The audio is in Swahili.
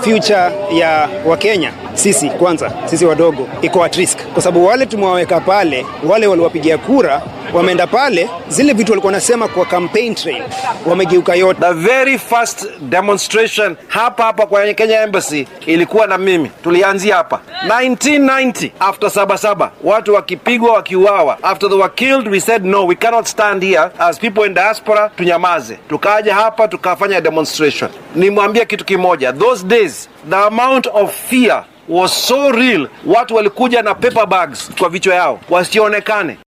future ya Wakenya sisi kwanza, sisi wadogo iko at risk, kwa sababu wale tumewaweka pale, wale waliwapigia kura wameenda pale, zile vitu walikuwa wanasema kwa campaign trail wamegeuka yote. The very first demonstration hapa hapa kwa Kenya Embassy ilikuwa na mimi, tulianzia hapa 1990 after Sabasaba, watu wakipigwa wakiuawa, after they were killed we said no we cannot stand here as people in diaspora, tunyamaze. Tukaja hapa tukafanya demonstration. Nimwambie kitu kimoja, those days the amount of fear was so real, watu walikuja na paper bags kwa vichwa yao wasionekane.